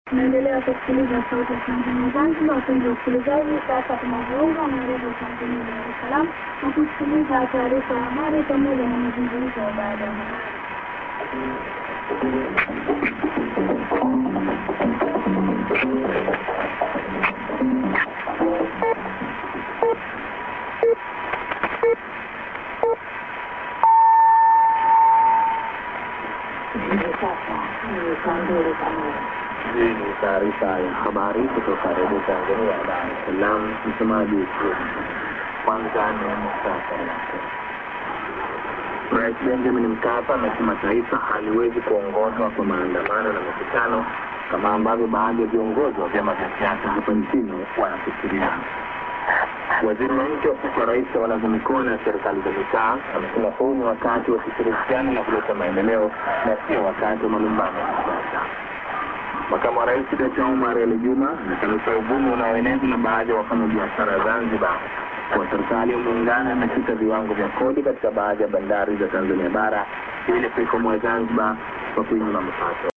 Tunaendelea kusikiliza sauti ya Tanzania Zanzibar. Wapenzi wa usikilizaji, sasa tunajiunga na redio Tanzania Dar es Salaam na kusikiliza taarifa ya habari pamoja na mazungumzo ya baada ya habari. Hii ni taarifa ya habari kutoka redio Tanzania Dar es Salaam. Msemaji kwanza ni muhtasari wake. Rais Benjamin Mkapa amesema taifa haliwezi kuongozwa kwa maandamano na mikutano kama ambavyo baadhi ya viongozi wa vyama vya siasa hapa nchini wanafikiria. Waziri wa nchi ofisi ya rais tawala za mikoa na serikali za mitaa amesema huu ni wakati wa kushirikiana na kuleta maendeleo na sio wakati wa malumbano ya kisiasa. Makamu wa rais Dkt. Omar Ali Juma amekanusha uvumi unaoenezwa na baadhi ya wafanyabiashara Zanzibar kuwa serikali ya muungano imeshusha viwango vya kodi katika baadhi ya bandari za Tanzania bara ili kuikomboa Zanzibar kwa kuinyima mapato.